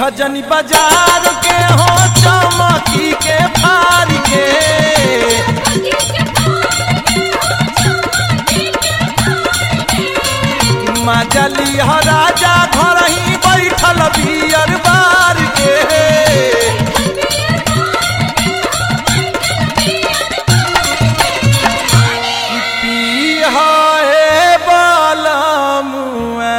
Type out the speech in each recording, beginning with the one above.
जनी बाजार के हो चमकी के फार के मजली ह राजा घर ही बैठल बियर बार के पी हे बालमुआ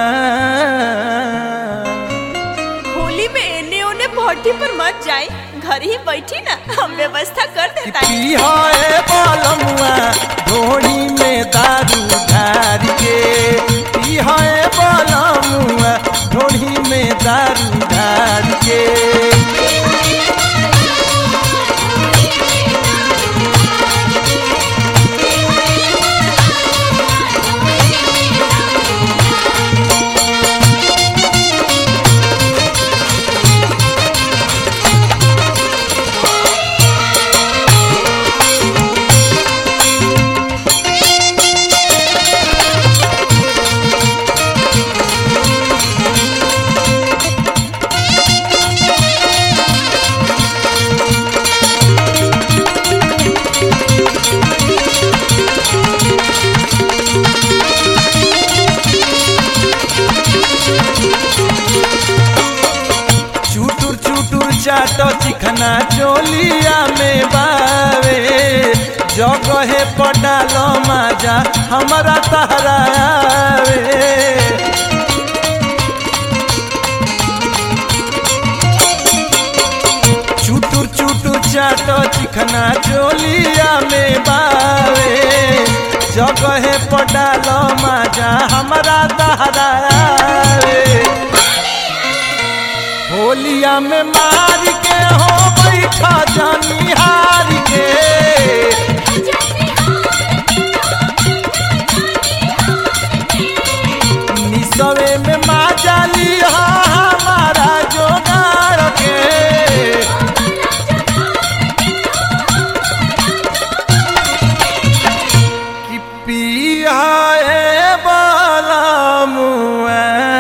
होली में एने ओने भट्टी पर मत जाए घर ही बैठी ना हम व्यवस्था कर देता है पिहाए बालमुआ ढोड़ी में दारू ढार के पिहाए बालमुआ ढोड़ी में दारू ढार के चुटुर चुटुर चाटो चिखना चोलिया में बावे जगहे पडालो माजा हमारा तहरा आवे चुटुर चुटुर चाटो चिखना चोलिया में बावे जगहे पडालो माजा हमारा तहरा आवे होलिया में मार के हो बैठा जानी हार के निसवे में माजाली हा हमारा जोगाड़ के कि पिया बाला मुआ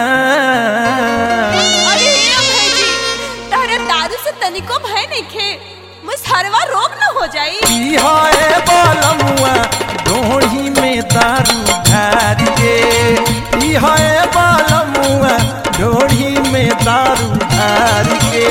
अरे हे अभय जी तारे दारू से तनिको भय नहीं खे मुसहरवा रोग न हो जाई पिहाए बालमुआ ढोढ़ी में दारू ढार के पिहाए बालमुआ ढोढ़ी में दारू ढार के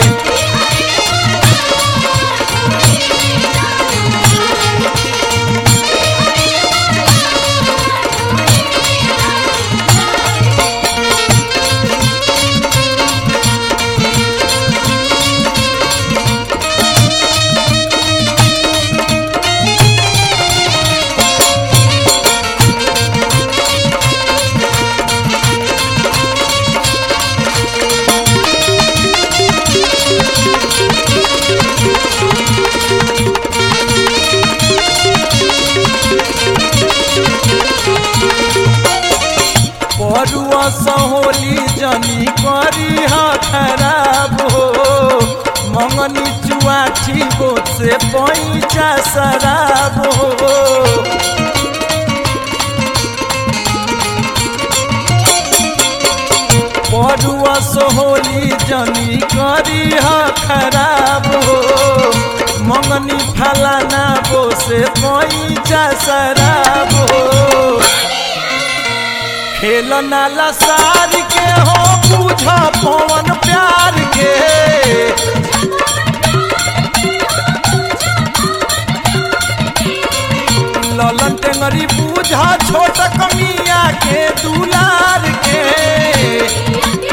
परुआ सहोली जनी करी हा खराब हो मंगनी चुआठी गो से पैचा शराब हो परुआ सहोली जनी करी हा खराब हो मंगनी फलाना गो से पैचा शराब हो खेल नाला सार के हो पूछा पवन प्यार के ललन टेंगरी पूछा छोट कमिया के दुलार के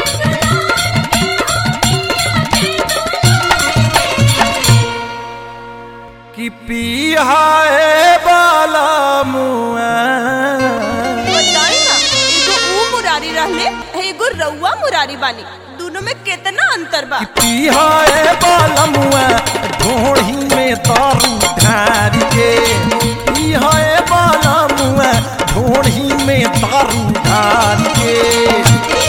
कि पिहाए बाला मुआ बताई ना एगो ऊ मुरारी रहले एगो रउआ मुरारी बानी दोनों में कितना अंतर बा पिहाए बालमुआ ढोढ़ी में दारू ढार के पिहाए बालमुआ ढोढ़ी में दारू ढार के